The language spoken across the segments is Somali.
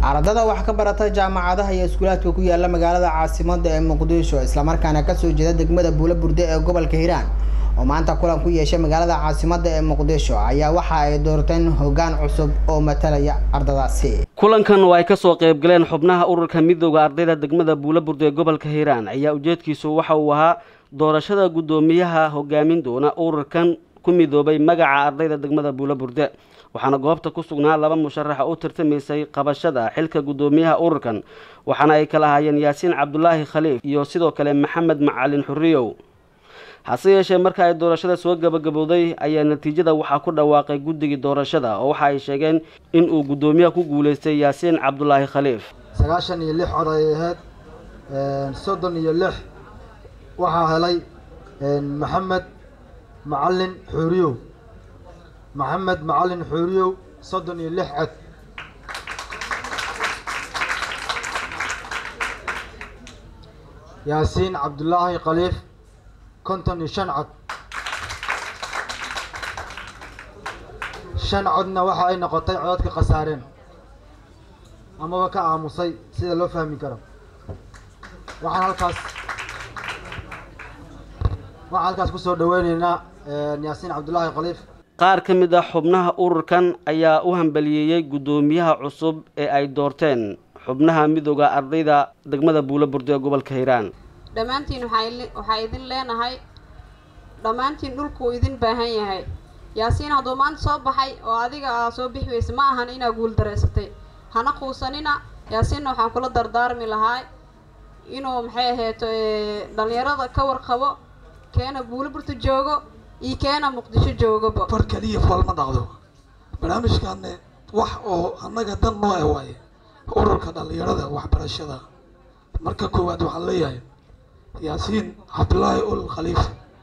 ardada wax ka barata jaamacadaha iyo iskuulaadka ku yaala magaalada caasimada ee muqdisho islamarkaana kasoo jeeda degmada buula burde ee gobolka hiiraan oo maanta kulan ku yeeshay magaalada caasimada ee muqdisho ayaa waxa ay doorteen hoggaan cusub oo matalaya ardadaasi kulankan oo ay kasoo qayb galeen xubnaha ururka midooda ardayda degmada buula burde ee gobolka hiiraan ayaa ujeedkiisu waxa uu ahaa doorashada guddoomiyaha hogaamin doona ururkan ku midoobay magaca ardayda degmada buula burde waxaana goobta ku sugnaa laba musharaxa u tartamaysay qabashada xilka guddoomiyaha ururkan waxaana ay kala ahaayeen yaasiin cabdulaahi khaliif iyo sidoo kale maxamed macalin xuriyow hase yeeshee marka ay doorashada soo gabagabowday ayaa natiijada waxaa ku dhawaaqay guddigii doorashada oo waxa ay sheegeen in uu guddoomiyaha ku guuleystay yaasiin cabdulaahi khaliif sagaashan iyo lix cod ay ahayd soddon iyo lix waxaa helay maxamed macalin xuuriyow maxamed macalin xuuriyow soddon iyo lix cod yaasiin cabdulaahi khaliif konton iyo shan cod shan codna waxa ay noqotay codadka khasaareen amaba ka aamusay sida loo fahmi karo waxaan halkaas waxaan halkaas kusoo dhaweyneynaa yaasiin cabdulaahi khaliif qaar ka mid ah xubnaha ururkan ayaa u hambaliyeeyey guddoomiyaha cusub ee ay doorteen xubnaha midooda ardayda degmada buula burde ee gobolka hiiraan dhammaantiin waxaa idin leenahay dhammaantiin dhulkuu idin baahan yahay yaasiin hadduu maanta soo baxay oo adiga aa soo bixi weysa ma ahan inaa guuldareysatay hana quusanina yaasiinna waxaan kula dardaarmi lahaa inuu maxay ahayto dhallinyarada ka warqabo keena buula burta joogo iyo keena muqdisho joogaba far keliya fool ma dhaqdo barnaamijkaanne wax oo annaga dan noo ah waaye ururka dhallinyarada waxbarashada marka koowaad waxaan leeyahay yaasiin cabdulaahi ul khaliif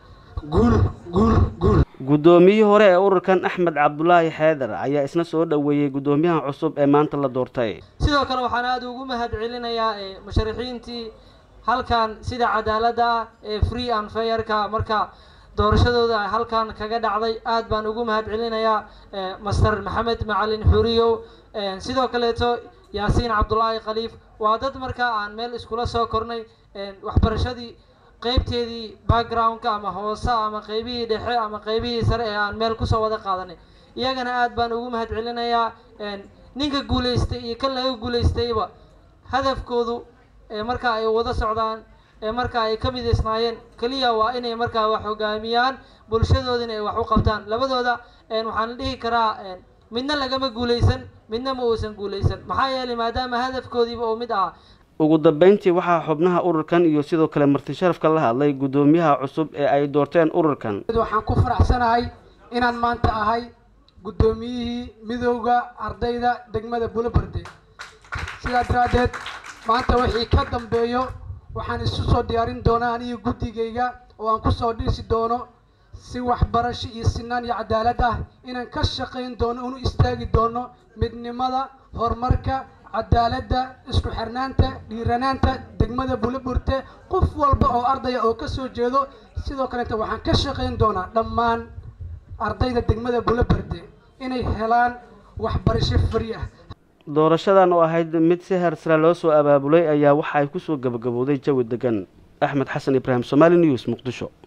guul guul guul guddoomiyihii hore ee ururkan axmed cabdulaahi xeedar ayaa isna soo dhoweeyey guddoomiyaha cusub ee maanta la doortay sidoo kale waxaan aada ugu mahad celinayaa musharaxiintii halkan sida cadaaladda ah ee free and fairka marka doorashadooda halkan kaga dhacday aad baan ugu mahad celinayaa master maxamed macalin xuriyow sidoo kaleeto yaasiin cabdulaahi khaliif waa dad markaa aan meel iskula soo kornay waxbarashadii qeybteedii backgroundka ama hoose ama qeybihii dhexe ama qeybihii sare ee aan meel kusoo wada qaadanay iyagana aad baan ugu mahad celinayaa ninka guulaystay iyo kan laga guulaystayba hadafkoodu marka ay wada socdaan marka ay ka midaysnaayeen keliya waa inay markaa wax hogaamiyaan bulshadoodina ay wax u qabtaan labadooda waxaan dhihi karaa midna lagama guulaysan midna ma uusan guulaysan maxaa yeelay maadaama hadafkoodiiba uu mid ah ugu dambeyntii waxaa xubnaha ururkan iyo sidoo kale marti sharafka la hadlay guddoomiyaha cusub ee ay doorteen ururkan waxaan ku faraxsanahay inaan maanta ahay guddoomiyihii midowda ardayda degmada buulabarde sidaa daraaddeed maanta wixii ka dambeeyo waxaan isu soo diyaarin doonaa aniga guddigayga oo aan kusoo dhisi doono si waxbarasho iyo sinaan iyo cadaalad ah inaan ka shaqayn doono unu istaagi doono midnimada horumarka cadaaladda isku xirnaanta dhiiranaanta degmada buulaburte qof walba oo ardaya oo kasoo jeedo sidoo kaleeta waxaan ka shaqayn doonaa dhammaan ardayda degmada buulaburte inay helaan waxbarasho fari ah doorashadan oo ahayd mid si hersara loo soo abaabulay ayaa waxa ay kusoo gabagabowday jawi degan axmed xasan ibraahim somaali news muqdisho